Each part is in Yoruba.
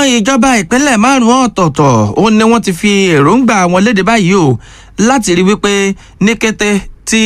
ìjọba ìpínlẹ̀ márùn-ún ọ̀tọ̀ọ̀tọ̀ ó ní wọ́n ti fi èròǹgbà wọn léde báyìí o láti rí wípé ní kété tí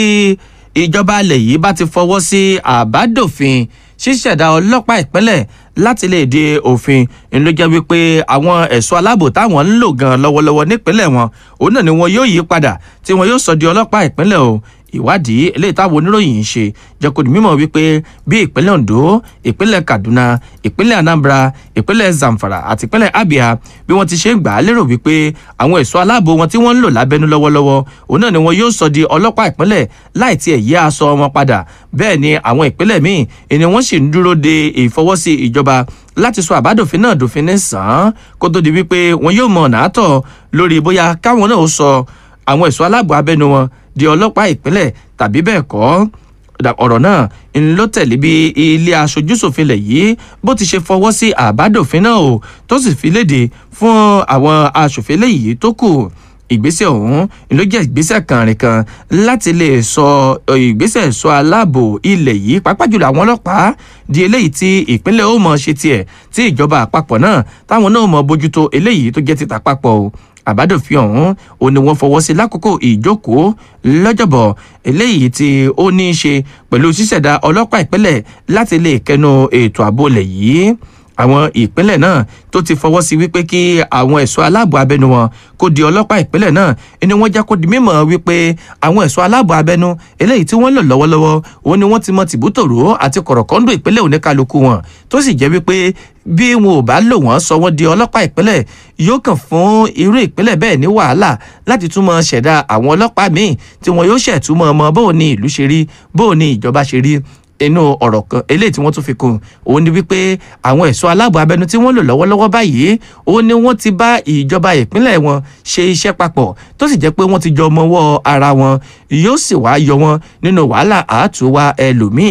ìjọba alẹ̀ yìí bá ti fọwọ́ sí àbádòfin ṣíṣẹ̀dá ọlọ́pàá ìpínlẹ̀ láti lè di òfin ń ló jẹ́ wípé àwọn ẹ̀ṣọ́ aláàbò táwọn ń lò gan lọ́wọ́lọ́wọ́ nípínlẹ̀ wọn òun náà ni wọn yóò yí padà tí wọn yóò sọ di ọlọ́pàá ìpínlẹ̀ o ìwádìí eléyìí táwọn oníròyìn ń ṣe jẹ́ kó di mímọ̀ wípé bí ìpínlẹ̀ ondo ìpínlẹ̀ kaduna ìpínlẹ̀ anambra ìpínlẹ̀ zamfara àti ìpínlẹ̀ abia bí wọ́n ti ṣe ń gbà á lérò wípé àwọn ẹ̀ṣọ́ aláàbò wọn tí wọ́n ń lò lábẹ́nú lọ́wọ́lọ́wọ́ òun náà ni wọn yóò sọ di ọlọ́pàá ìpínlẹ̀ láì tiẹ̀ yí aṣọ wọn padà bẹ́ẹ̀ ni àwọn ìpínlẹ̀ míì ni wọ́n sì ń dúró de ìfọwọ́sí ìjọba láti sọ àbádòfin náà dòfin ní sàn án kó tó di wípé wọn yóò mọ̀ nàátọ̀ lórí bóyá káwọn náà ó sọ àwọn ẹ̀ṣọ́ aláàbò abẹ́nu wọn di ọlọ́pàá ìpínlẹ̀ tàbí bẹ́ẹ̀ kọ́ ọ̀rọ̀ náà ń ló tẹ̀lé bí ilé aṣojúṣòfin lẹ̀ yìí bó ti ṣe fọwọ́ sí àbádòfin náà o tó sì fi léde fún àwọn aṣòfin lẹ́yìí tó kù ìgbésẹ̀ ọ̀hún ló jẹ́ ìgbésẹ̀ kànrin kan láti lè sọ ìgbésẹ̀ sọ aláàbò ilẹ̀ yìí pàápàá jùlọ àwọn ọlọ́pàá di eléyìí tí ìpínlẹ̀ ó mọ̀ ṣe tiẹ̀ tí ìjọba àpapọ̀ náà táwọn náà mọ̀ bójútó eléyìí tó jẹ́ títa àpapọ̀ o àbádòfin ọ̀hún ò ní wọ́n fọwọ́ sí lákòókò ìjókòó lọ́jọ́bọ̀ eléyìí tí ó ní í ṣe pẹ̀lú ṣíṣẹ̀dá ọlọ́pàá ìpínlẹ̀ láti lè kẹnu ètò ààbò lẹ̀ yìí àwọn ìpínlẹ̀ náà tó ti fọwọ́ sí wípé kí àwọn ẹ̀ṣọ́ aláàbò abẹnú wọn kó di ọlọ́pàá ìpínlẹ̀ náà ni wọ́n jẹ́ kó di mímọ̀ wípé àwọn ẹ̀ṣọ́ aláàbò abẹnú eléyìí tí wọ́n lò lọ́wọ́lọ́wọ́ òun ni wọ́n ti mọ tìbútòrò àti kọ̀rọ̀kọ́ndò ìpínlẹ̀ oníkálukú wọn tó sì jẹ́ wípé bí wọn ò bá lò wọ́n sọ wọ́n di ọlọ́pàá ìpínlẹ̀ yóò kàn fún irú ìpínlẹ̀ bẹ́ẹ̀ ní wàhálà láti túmọ̀ ṣẹ̀dá àwọn ọlọ́pàá míì tí wọn yóò ṣẹ̀túmọ̀ ọmọ bóun ni ìlú ṣe rí bóun ni ìjọba ṣe rí inú ọ̀rọ̀ kan eléyìí tí wọ́n tún fi kún òun ni wípé àwọn ẹ̀ṣọ́ aláàbò abẹnú tí wọ́n lò lọ́wọ́lọ́wọ́ báyìí òun ni wọ́n ti bá ìjọba ìpínlẹ̀ wọn ṣe iṣẹ́ papọ̀ tó sì jẹ́ pé wọ́n ti jọ mọ́wọ́ ara wọn yóò sì wá yọ wọn nínú wàhálà àátúwá ẹlòmíì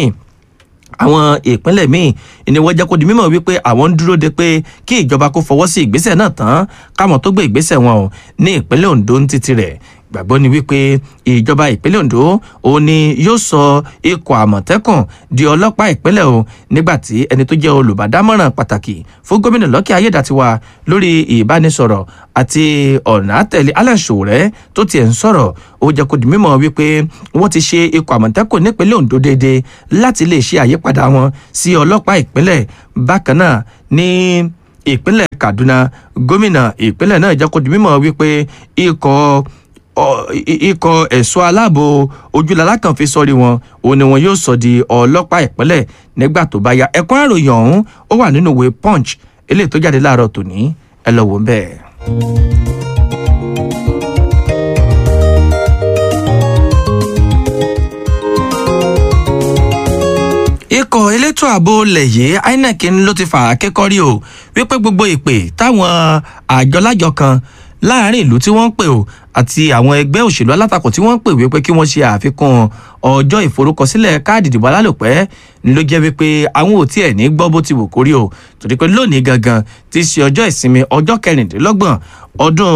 àwọn ìpínlẹ̀ míì ni wọ́n jẹ́ kó di mímọ̀ wípé àwọn ń dúró de pé kí ìjọba kó fọwọ́ sí ìgbésẹ̀ náà tán káwọn tó gbé ìgbésẹ̀ wọn o ní ìpínlẹ̀ ondo ń títí rẹ̀ gbàgbọ́ ni wípé ìjọba ìpínlẹ̀ ondo òun ni yóò sọ ikọ̀ àmọ̀tẹ́kùn di ọlọ́pàá ìpínlẹ̀ o nígbà tí ẹni tó jẹ́ olùbádámọ̀ràn pàtàkì fún gómìnà lọ́kì ayédàtiwa lórí ìbánisọ̀rọ̀ àti ọ̀nà àtẹ̀lé alẹ́ ṣòwòrẹ́ tó tiẹ̀ ń sọ̀rọ̀ ó jẹ́ kó di mímọ̀ wípé wọ́n ti ṣe ikọ̀ àmọ̀tẹ́kùn nípínlẹ̀ ondo déédéé láti lè ṣe àyípadà wọn sí ọlọ́pàá ìpínlẹ̀ bákan náà ní ìpínlẹ̀ kaduna gómìnà ìpínlẹ̀ náà jẹ́ kó di mímọ̀ wípé ikọ̀ ikọ̀ ẹ̀ṣọ́ aláàbò ojúlala kan fi sọ́rí wọn òun ni wọn yóò sọ di ọlọ́pàá ìpínlẹ̀ nígbà tó bá ya ẹ̀kún àròyìn ọ̀hún ó wà nínú ìwé punch eléyìí tó jáde láàárọ̀ tòní ẹ lọ wò ń bẹ́ẹ̀. ikọ̀ elétò ààbò lẹ̀yẹ́ inec ló ti fà á kékọ́rí o wípé gbogbo ìpè táwọn àjọlájọ kan láàrin ìlú tí wọ́n ń pè o àti àwọn ẹgbẹ́ òṣèlú alátakò tí wọ́n ń pè wípé kí wọ́n ṣe àfikún ọjọ́ ìforúkọsílẹ̀ káàdì ìdìbò alálòpẹ́ ló jẹ́ wípé àwọn ò tiẹ̀ ní gbọ́ bó ti wù kórí o torí pé lónìí gangan ti ṣe ọjọ́ ìsinmi ọjọ́ kẹrìndínlọ́gbọ̀n ọdún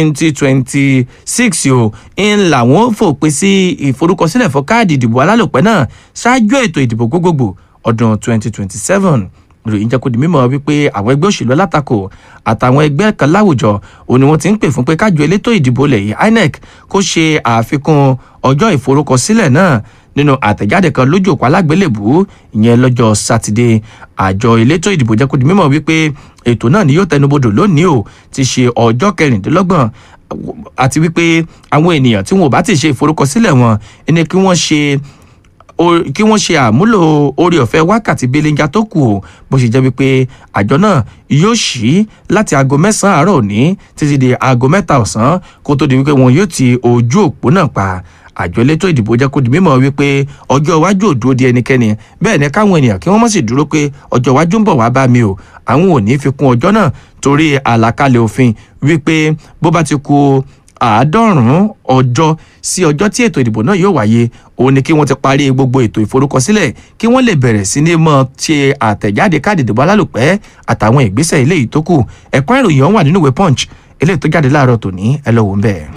2026 o ń làwọn fòpin sí ìforúkọsílẹ̀ fún káàdì ìdìbò alálòpẹ́ náà ṣáájú ètò ìdìbò gbogbogbò ọdún 2027 ìròyìn jẹ́ kó di mímọ́ wípé àwọn ẹgbẹ́ òṣèlú alátakò àtàwọn ẹgbẹ́ kan láwùjọ òun ni wọ́n ti ń pè fún pé kájọ elétò ìdìbò lẹ́yìn inec kó ṣe àfikún ọjọ́ ìforúkọsílẹ̀ náà nínú àtẹ̀jáde kan lójú òpó alágbélébù ìyẹn lọ́jọ́ sátidé àjọ elétò ìdìbò jẹ́ kó di mímọ́ wípé ètò náà ni yóò tẹnubodò lónìí o ti ṣe ọjọ́ kẹrìndínlọ́gbọ̀n àti wípé àwọn ènìyàn tí wọn ò bá ti ṣe ìforúkọsílẹ̀ wọn ẹni kí wọ́n ṣe kí wọ́n ṣe àmúlò orí ọ̀fẹ́ wákàtí belenja tó kù o bó ṣe jẹ́ wípé àjọ náà yóò ṣí láti aago mẹ́sàn-án àárọ̀ òní títí di aago mẹ́ta ọ̀sán kó tó di wípé wọn yóò ti ojú òpó náà pa àjọ elétò ìdìbò jẹ́ kó di mímọ̀ wípé ọjọ́ iwájú ò dúró di ẹnikẹ́ni bẹ́ẹ̀ ni káwọn ènìyàn kí wọ́n mọ̀ sí dúró pé ọjọ́ iwájú ń bọ̀ wá bá mi o àwọn ò ní fi kún ọjọ́ náà torí àlàkalẹ̀ òfin wípé bó bá ti kú àádọ́rùn-ún ọjọ́ sí ọjọ́ tí ètò ìdìbò náà yóò wáyé òun ni kí wọ́n ti parí gbogbo ètò ìforúkọsílẹ̀ kí wọ́n lè bẹ̀rẹ̀ sí ní mọ́ ṣe àtẹ̀jáde káàdì ìdìbò alálòpẹ́ àtàwọn ìgbésẹ̀ eléyìí tó kù ẹ̀kọ́ ìròyìn ọ̀hún wà nínú ìwé punch eléyìí tó jáde láàárọ̀ tòní ẹ lọ wò ń bẹ̀.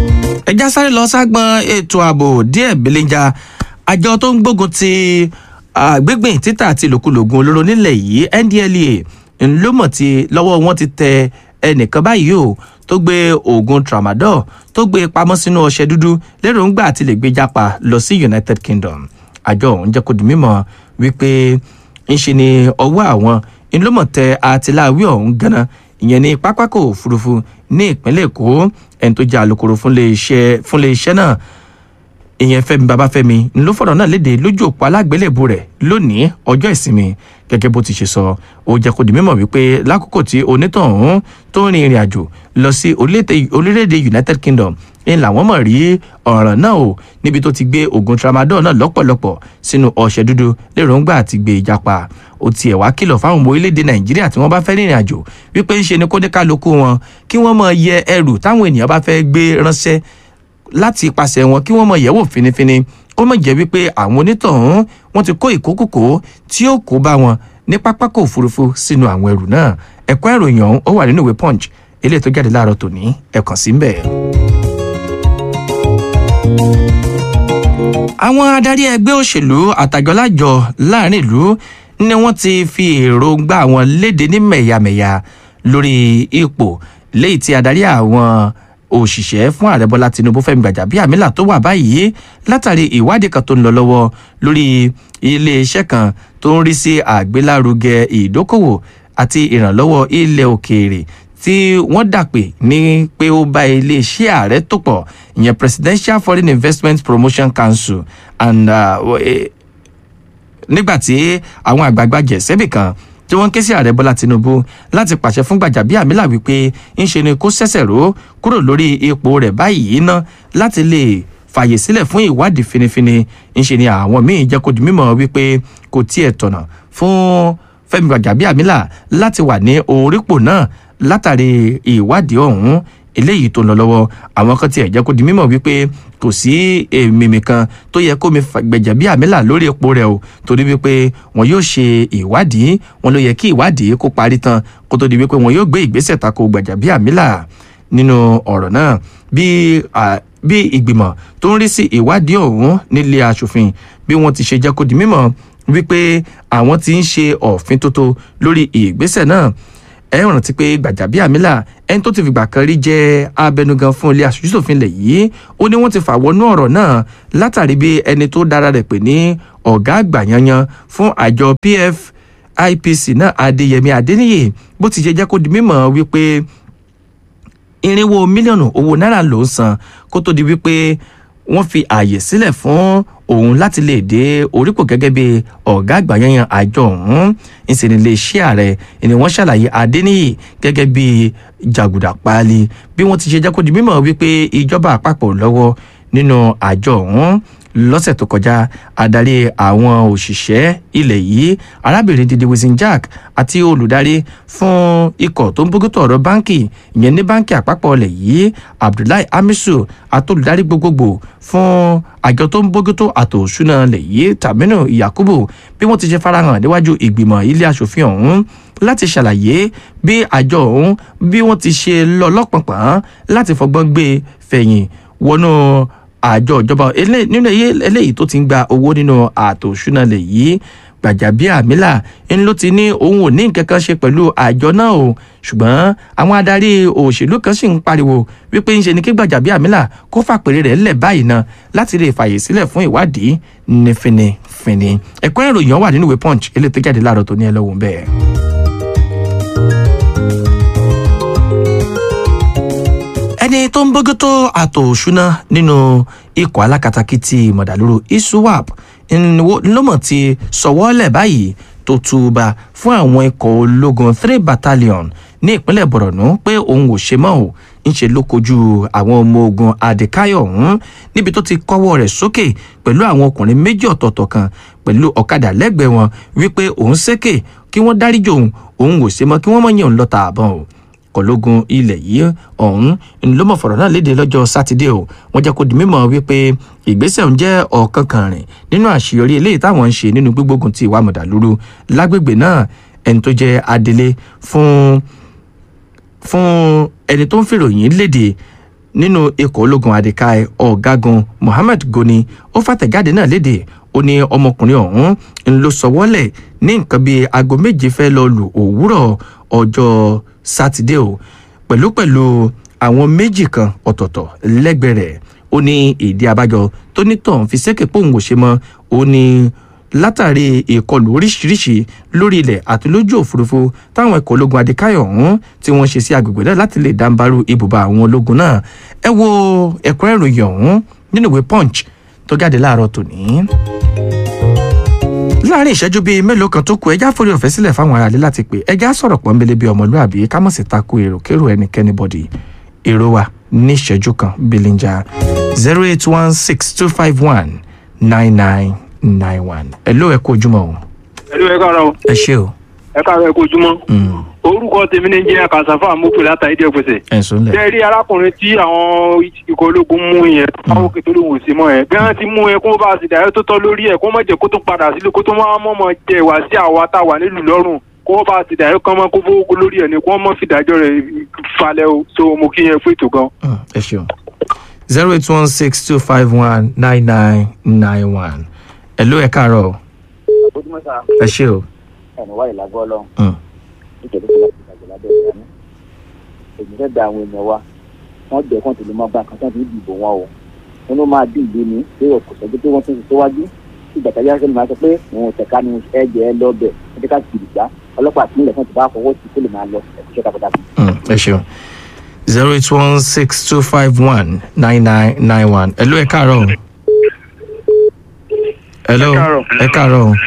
ẹja sáré lọ ságbọn ètò ààbò díẹ̀ belenja àjọ tó ń gbógun ti àgbégbìn títà àti ìlòkulògùn olóró nílẹ̀ yìí ndlea ńlọmọ ti lọ́wọ́ wọn ti tẹ ẹnìkan báyìí o tó gbé oògùn tramadol tó gbé pamọ́ sínú ọṣẹ dúdú lérògbà àti lè gbé jápa lọ sí united kingdom àjọ ọ̀hún jẹ́ kó di mímọ̀ wípé ńṣe ni ọwọ́ àwọn ńlọmọ tẹ àtìláwí ọ̀hún ganan ìyẹn ní pápákọ̀ òfurufú ní ìpínlẹ̀ èkó ẹni tó jẹ́ alukoro fún iléeṣẹ́ náà ìyẹn fẹmi babafẹmi ló fọ̀rọ̀ náà léde lójú òpó alágbélébù rẹ̀ lónìí ọjọ́ ìsinmi gẹ́gẹ́ bó ti ṣe sọ ó jẹ́ kó di mímọ̀ wípé lákòókò tí onítọ̀hún tó ń rin ìrìn àjò lọ sí orílẹ̀-èdè united kingdom ń làwọn mọ̀ rí ọ̀ràn náà o níbi tó ti gbé oògùn tramadol náà lọ́pọ̀lọpọ̀ sínú ọ̀sẹ̀ dúdú lérògbà àti gbé ìjàpá ó tiẹ̀ wá kìlọ̀ fáwọn ọmọ orílẹ̀-èdè nàìjíríà tí wọ́n bá fẹ́ rìnrìn àjò wípé ń ṣe ni kó ní kálukú wọn kí wọ́n mọ̀ yẹ ẹrù táwọn ènìyàn bá fẹ́ gbé ránṣẹ́ láti ipasẹ̀ wọn kí wọ́n mọ̀ yẹ̀wò finifini kó mọ̀ jẹ́ wípé àwọn onítọ̀hún wọ́n ti kó ìkókòkò tí ó kó bá wọn ní pápákọ̀ òfurufú sínú àwọn ẹrù náà ẹ̀kọ́ ìròyìn ọ̀hún ó wà nínú ìwé punch eléyìí tó jáde láàárọ̀ tòní ẹ̀kàn sí mbẹ̀. àwọn adarí ẹgbẹ́ òṣèlú àtàjọlájọ láàrin ìlú ni wọ́n ti fi èròǹgbà wọn léde ní mẹ̀yàmẹ̀yà lórí ipò léyìí tí adarí àwọn òṣìṣẹ́ fún ààrẹ bọ́lá tinubu fẹ́mi gbàjàbíàmílà tó wà báyìí látàrí ìwádìí kan tó ń lọ lọ́wọ́ lórí iléeṣẹ́ kan tó ń rí sí àgbélárugẹ ìdókòwò àti ìrànlọ́wọ́ ilẹ̀ òkèèrè tí wọ́n dàpè ní pé ó bá iléeṣẹ́ ààrẹ tó pọ̀ ìyẹn presidential foreign investment promotion council and uh, nígbàtí àwọn àgbààgbà jẹ̀sẹ́bì kan tí wọ́n ń ké sí ààrẹ bọ́lá tinubu láti pàṣẹ fún gbàjàbíàmílà wípé ń ṣe ni kó ṣẹ̀ṣẹ̀ ró kúrò lórí ipò rẹ̀ báyìí ná láti lè fàyè sílẹ̀ fún ìwádìí finifini ń ṣe ni àwọn míín jẹ́ kó di mímọ̀ wípé kò tiẹ̀ tọ̀nà fún fẹ́mi gbàjàbíàmílà láti wà ní orípò náà látàrí ìwádìí ọ̀hún eléyìí tó ń lọ lọ́wọ́ àwọn kan tiẹ̀ jẹ́ kó di mímọ̀ wípé kò sí èmìmì kan tó yẹ kó mi gbẹ̀jẹ̀ bí àmìlà lórí epo rẹ̀ o torí wípé wọn yóò ṣe ìwádìí wọn ló yẹ kí ìwádìí kó parí tán kó tó di wípé wọn yóò gbé ìgbésẹ̀ tako gbẹ̀jẹ̀ bí àmìlà nínú ọ̀rọ̀ náà bí bí ìgbìmọ̀ tó ń rí sí ìwádìí ọ̀hún nílé asòfin bí wọ́n ti ṣe jẹ́ kó di mímọ̀ wípé àwọn ti ń ṣe òfin tótó lórí ìgbésẹ̀ náà ẹ rántí pé gbàjàbíàmílà ẹni tó ti fìgbà kan rí jẹ abẹnugan fún ilé aṣojúṣòfin ilẹ̀ yìí ó ní wọ́n ti fà wọnú ọ̀rọ̀ náà látàrí bí ẹni tó dára rẹ̀ pè ní ọ̀gá àgbà yanyan fún àjọ pfipc náà adéyẹmí adéníyè bó ti ṣe jẹ́ kó di mímọ̀ wípé irinwó mílíọ̀nù owó náírà ló ń san kó tó di wípé wọ́n fi ààyè sílẹ̀ fún òun láti lè dé orípò gẹ́gẹ́ bí ọ̀gá àgbà yanyan àjọ ọ̀hún ìsìn ilé iṣẹ́ ààrẹ ni wọ́n ṣàlàyé adéníyì gẹ́gẹ́ bí jàgùdà páálí bí wọ́n ti ṣe jẹ́ kó di mímọ̀ wípé ìjọba àpapọ̀ lọ́wọ́ nínú àjọ ọ̀hún lọ́sẹ̀ tó kọjá adarí àwọn òṣìṣẹ́ ilẹ̀ yìí arábìnrin didi wisin jack àti olùdarí fún ikọ̀ tó ń bójútó ọ̀rọ̀ báńkì ìyẹn ní báńkì àpapọ̀ ilẹ̀ yìí abdullahi hamisu àti olùdarí gbogbogbò fún àjọ tó ń bójútó àtò òṣùnà ilẹ̀ yìí taminu yakubu bí wọ́n ti ṣe farahàn níwájú ìgbìmọ̀ ilé asòfin ọ̀hún láti ṣàlàyé bí àjọ ọ̀hún bí wọ́n ti ṣe lọ lọ́pọ̀pọ̀n láti fọgbọ́n gbé fẹ̀yìn wọnú àjọ ìjọba nínú eléyìí tó ti ń gba owó nínú ààtò òṣùnà lè yí gbàjàbíàmílà ń ló ti ní òun ò ní nǹkan kan ṣe pẹ̀lú àjọ náà o ṣùgbọ́n àwọn adarí òṣèlú kan sì ń pariwo wípé ń ṣe ni kí gbàjàbíàmílà kó fàpèrè rẹ̀ lẹ̀ báyìí náà láti lè fàyè sílẹ̀ fún ìwádìí ní finifini ẹ̀kọ́ ìròyìn wà nínú ìwé punch eléyìí tó jáde láàárọ̀ tó ní ẹ lọ́wọ́ bẹ́ẹ̀. ẹni tó ń bójútó àtò òṣùná nínú ikọ̀ alákatakítí mọ̀dàlúrú iswap ńlọmọ ti sọwọ́lẹ̀ báyìí tó túba fún àwọn ikọ̀ ológun three battalion ní ìpínlẹ̀ borno pé òun ò ṣe mọ́ ò ńṣe ló kojú àwọn ọmọ ogun adékáyọ̀ ọ̀hún níbi tó ti kọ́wọ́ rẹ̀ sókè pẹ̀lú àwọn ọkùnrin méjì ọ̀tọ̀ọ̀tọ̀ kan pẹ̀lú ọ̀kadà lẹ́gbẹ̀ẹ́ wọn wípé òun ṣèkè kí wọ́n dáríjì òun òun ò ṣe mọ́ kí wọ́n mọ̀ yẹn òun lọ́ta àbọ̀n o kọlógun ilẹ̀ yìí ọ̀hún ló mọ̀ fọ̀rọ̀ náà léde lọ́jọ́ sátidé o wọ́n jẹ́ kó di mímọ̀ wípé ìgbésẹ̀ ń jẹ́ ọ̀kan kan rìn nínú àṣeyọrí eléyìí táwọn ń ṣe nínú gbígbógun ti ìwà mọ̀dàlúrú lágbègbè náà ẹni tó jẹ́ adelé fún fún ẹni tó ń fèròyìn léde nínú ikọ̀ ológun adìkaì ọ̀gágun mohammed goni ó fàtẹ̀jáde náà léde ó ní ọmọkùnrin ọ̀hún ń lọ sọwọ́lẹ̀ ní nǹkan bíi aago méje fẹ́ lọ lù òwúrọ̀ ọjọ́ sátidé o pẹ̀lúpẹ̀lú àwọn méjì kan ọ̀tọ̀ọ̀tọ̀ lẹ́gbẹ̀ẹ́ rẹ̀ ó ní ìdí abájọ tó ní tọ̀hún fi ṣẹ́kẹ̀ pòun ò ṣe mọ́ ó ní látàrí ìkọlù oríṣiríṣi lórí ilẹ̀ àti lójú òfurufú táwọn ẹ̀kọ́ ológun adékáyọ̀ ọ̀hún tí wọ́n ṣe sí agbègbè náà láti lè dáńbarú ibùba àwọn ológun náà ẹ wo ẹ̀kúnrẹ́rẹ́ ìròyìn ọ̀hún nínú ìwé punch tó jáde láàárọ̀ tòní láàrin ìṣẹ́jú bíi mélòó kan tó kù ẹjá forí ọ̀fẹ́ sílẹ̀ fáwọn aráàlú láti pè ẹjá sọ̀rọ̀ pọ́nbélé bíi ọmọlúàbí ká mọ̀ sí tako èrò kérò ẹnikẹ́ni bọ̀dì èrò wa ní ìṣẹ́jú kan bílíńjà zero eight one six two five one nine nine nine one ẹ ló ẹ kó ojúmọ́ o ẹlú ẹ káàárọ̀ o. ẹ ṣé o ẹ káàárọ̀ ẹ kó ojúmọ́. Mm, orúkọ tèmi ní jẹ́ kàṣàfà mọ́pẹ́ látàrí díẹ̀ pèsè. ẹ ń sọ ńlẹ̀ bẹ́ẹ̀ rí arákùnrin tí àwọn ikọ̀ ológun mú yẹn àwọn òkè tó ló wò sí mọ́ yẹn bí wọ́n ti mú yẹn kó bá a sì dàrẹ́ tó tọ́ lórí ẹ̀ kó má jẹ́ kó tó padà sílé kó tó máa mọ̀mọ́ jẹ ìwà sí àwa tá a wà nílùú lọ́rùn kó bá a sì dàrẹ́ kán mọ́ kó fowó lórí ẹ̀ ni kó mọ́ fìdájọ́ rẹ̀ falẹ̀ o so mo kí yẹn fún ètò gan. Mm, ẹ ṣeun zero eight one six two five one nine nine nine one ẹ ló ẹ káàárọ̀ o ojúmọ́ sá ẹ ṣé o ẹ̀nì wáyé lágbọ́ ọlọ́run Mm, nítorí pé láti ìgbàgbọ́ lábẹ́ ìgbà ní. èmi fẹ́ gba àwọn èèyàn wa wọ́n jẹ́ kán tó lè máa bá nǹkan tó ń dìbò wọn o wọn ló máa dín ìlú ní pé kò sọ́jú pé wọ́n tún ti síwájú ìgbà tá a yára sẹ́ni máa sọ pé òun ò tẹ̀ka ni ẹ̀jẹ̀ ẹ lọ bẹ̀ ẹ̀jẹ̀ ká kiri gbá ọlọ́pàá àtìmílẹ̀ fún ti bá fọwọ́ sí kó lè máa lọ ẹ̀kúṣẹ́ takuntakun. mm, ẹ ṣeun zero eight one six two five one nine nine nine one ẹ ló ẹ káàárọ̀ o ẹ ló káàárọ̀. ẹ káàárọ̀ o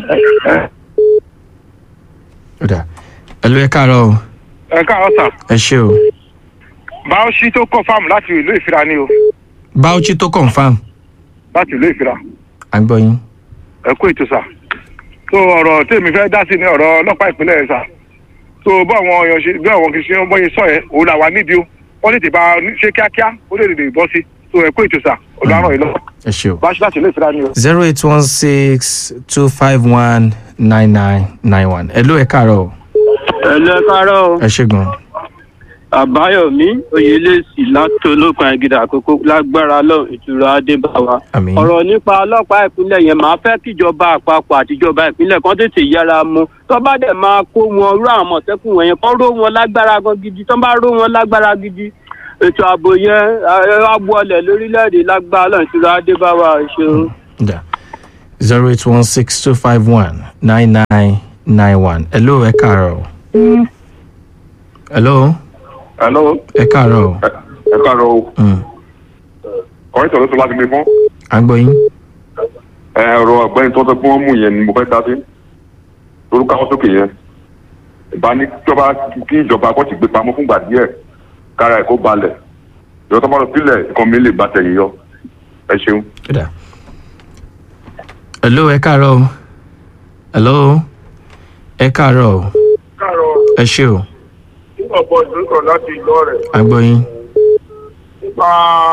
ó dà ẹ ló ẹ káàárọ̀ o ẹ káàárọ̀ sà ẹ ṣé o báwọ̀sí tó kọ́ fáàmù láti ìlú ìfira ni o bauchi tó confam láti ìlú ìfira à ń gbọ́ yín ẹ kú ètò sà tó ọ̀rọ̀ tèmi fẹ́ dá sí ní ọ̀rọ̀ ọlọ́pàá ìpínlẹ̀ yẹn sà tó bá àwọn èèyàn ṣe bí àwọn kìí ṣe ń bọ́yé sọ yẹn òun làwa nídìí o wọ́n tètè bá a ní- ṣe kíákíá ó lè lè bọ́ sí tó ẹ kú ètò sà olùwárọ̀ yìí lọ ẹ ṣé o bá a ṣe láti ilé ìfira ni o. zero eight one six two five one nine nine nine one ẹ ló ẹ káàárọ̀ o ẹlẹ káàárọ̀ ẹ ṣé gan àbáyọmí oyèlẹsì látọlọpàá ẹgìdà àkókò lágbára lọ ìtura adébáwa àmín ọ̀rọ̀ nípa ọlọ́pàá ìpínlẹ̀ yẹn máa fẹ́ kíjọba àpapọ̀ àtijọba ìpínlẹ̀ kan tètè yára mú tó bá dẹ̀ máa kó wọn rú àwọn àmọ̀tẹ́kùn wọ̀nyẹn kán ró wọn lágbára gan gidi tó bá ró wọn lágbára gidi ètò ààbò yẹn abuọlẹ̀ lórílẹ̀‐èdè lágbára lọ ìtura adébáwa ṣeun. da zero eight one six two five one nine nine nine one ẹ ló ẹ káàárọ̀ o hello Hello, ẹ káàárọ̀ o ẹ káàárọ̀ o. Mm, Ọ̀rẹ́ ìtọ́jú tó láti gbé fún. à ń gbọ́ yín Ẹ ọ̀rọ̀ ọ̀gbẹ́ni tó sọ pé wọ́n mú yẹn ni mo fẹ́ dá sí. Lórúkọ àwọn sókè yẹn. Ìbá ní kíjọba kí ìjọba kọ́ ti gbé pamọ́ fúngbà díẹ̀. Kára ẹ̀ kó balẹ̀. Ìjọba tó bá lọ sílẹ̀ nǹkan mi lè bá tẹ̀yìn yọ. Ẹ ṣeun. Ó dà hello ẹ káàárọ̀ o hello ẹ káàárọ̀ o káàárọ̀ ẹ ṣé o nígbà bọ́ ìdúró láti ìlú rẹ̀ à ń gbọ́ yín nípa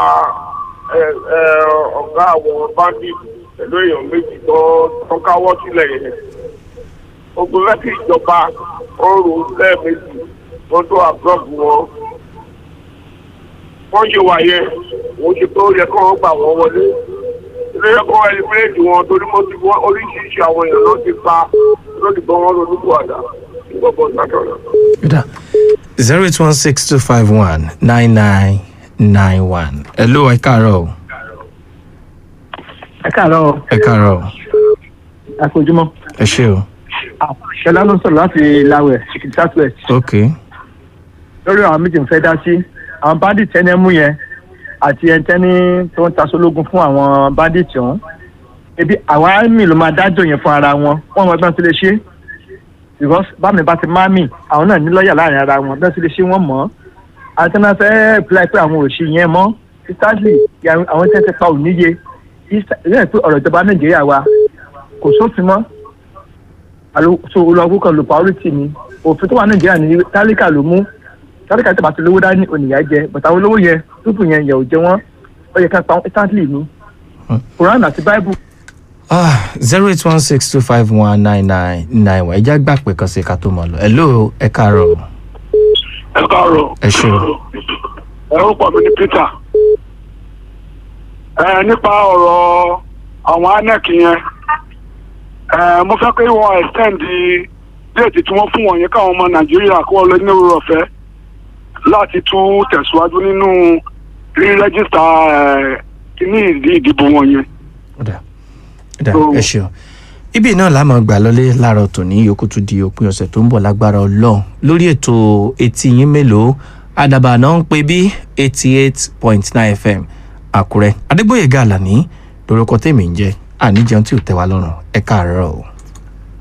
ọ̀gá àwọn bandit pẹ̀lú èèyàn méjì tó káwọ́ sílẹ̀ yẹn. ogun lẹ́kì ìjọba ọrùn lẹ́ẹ̀mejì wọ́n tó àbúrọ̀bù wọn. wọ́n ṣe wà yẹn wọ́n ṣe pé ó yẹ kó wọ́n gbà wọ́n wọlé. ilé ẹ̀kọ́ ẹlẹ́mìíràn wọn torí mo ti wọ́n oríṣiríṣi àwọn èèyàn ló ti pa lónìí gbọ́n wọn lónìí bọ̀ àdá. ìgbọ̀bọ̀ ìgbàdàn. Ó dà zero eight one six two five one nine nine nine one hello ẹ káàárọ̀ o ẹ káàárọ̀ ẹ káàárọ̀ o àkójúmọ́ ẹ ṣé o ṣọlá ló ń sọ̀rọ̀ láti lawẹ̀ chicken south west ok lórí àwọn méjì ń fẹ́ dá sí àwọn bandit ẹni mú yẹn àti ẹntẹ́ni tó ń taṣológun fún àwọn bandit ọ̀hún ebi àwọn army ló máa dájọ́ yẹn fún ara wọn wọ́n mọ ẹgbẹ́ tó lè ṣe because bámi bá ti má mì àwọn náà ní lọ́ọ̀yà láàrin ara wọn bẹ́ẹ̀ tó lè ṣe wọ́n mọ̀ ọ́ àti náà fẹ́ apply pé àwọn òṣì yẹn mọ́ instantly àwọn tẹ́ ti pa òníye ìyẹn pé ọ̀rọ̀ ìjọba nàìjíríà wa kò sófin mọ́ so olùwàkú kan lò priority ni òfin tó wà nàìjíríà ní tálíkà ló mú tálíkà tó bá ti lówó dání ònìyà jẹ bàtà àwọn olówó yẹn túbù yẹn yẹ ò jẹ wọn ó yẹ ká pa wọn instantly ni quran àti bible. zero eight one six two five one nine nine nine one ẹjá gbà pé kan sí ká tó mọ lọ hello ẹ káàárọ̀ ẹ káàárọ̀. ẹ ṣé o ẹ ó pọ̀ mí ní peter ẹ nípa ọ̀rọ̀ àwọn inec yẹn ẹ mo fẹ́ pé wọ́n extend déètì tí wọ́n fún wọn yẹn káwọn ọmọ nàìjíríà kó wọ́n lọ ní orí ọ̀fẹ́ láti tún tẹ̀síwájú nínú rírẹ́gísítà kíní ìdí ìdìbò wọn yẹn. ọ̀dà ọ̀dà So- ẹ ṣeun ibi náà la máa gbà lọlé láàárọ̀ tòní yòókù tún di òpin ọ̀sẹ̀ tó ń bọ̀ lágbára ọlọ́run lórí ètò etí yín mélòó àdàbà náà ń pè bí eighty eight point nine fm àkúrẹ́ adégbòye gàlà ní lórúkọ tèmi ń jẹ́ àníjẹun tí ò tẹ́ wa lọ́rùn ẹ káàárọ̀ o.